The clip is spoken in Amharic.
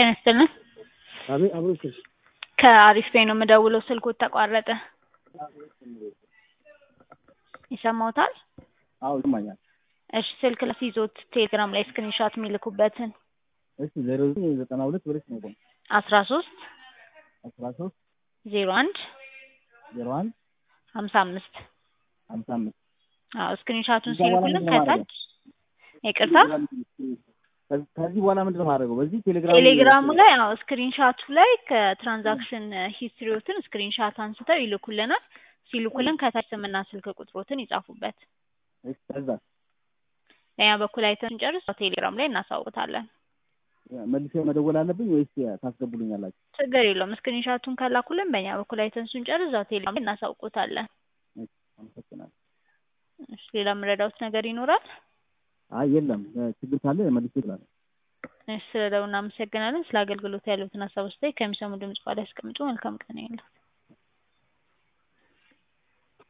ጤና ይስጥልን። አቤት አብሮ ስልሽ ከአሪፍ ፔ ነው የምደውለው። ስልኩት ተቋረጠ። ይሰማዎታል? አዎ ይሰማኛል። እሺ ስልክ ላስይዞት ቴሌግራም ላይ ስክሪንሾት የሚልኩበትን እሺ ዜሮ ዘጠኝ ዘጠና ሁለት ብለሽ ነው የቆመው አስራ ሶስት አስራ ሶስት ዜሮ አንድ ዜሮ አንድ ሀምሳ አምስት ሀምሳ አምስት አዎ ስክሪንሾቱን ከዛ በኋላ ሲልኩልን ምንድን ነው ከታች ይቅርታ ከዚህ- ከዚህ በኋላ ምንድን ነው የማደርገው? በዚህ ቴሌግራም ቴሌግራሙ ላይ አዎ ስክሪንሻቱ ላይ ከትራንዛክሽን ሂስትሪዎትን ስክሪንሻት አንስተው ይልኩልናል። ሲልኩልን ከታች ስምና ስልክ ቁጥሮትን ይጻፉበት። እሺ፣ ከዛ በኛ በኩል አይተን ስንጨርስ ቴሌግራም ላይ እናሳውቃለን። መልሼ መደወል አለብኝ ወይስ ታስገቡልኛላችሁ? ችግር የለውም። ስክሪንሻቱን ከላኩልን በእኛ በኩል አይተን ስንጨርስ እዛው ቴሌግራም ላይ እናሳውቆታለን። እሺ፣ አመሰግናለሁ። እሺ፣ ሌላ የምረዳውት ነገር ይኖራል? አይ የለም፣ ችግር ካለ መልሼ እላለሁ። እሺ፣ ስለደውል እናመሰግናለን። ስለ አገልግሎት ያሉትን ሀሳብ አስተያየት ከሚሰሙ ድምጽ በኋላ ያስቀምጡ። መልካም ቀን ያለው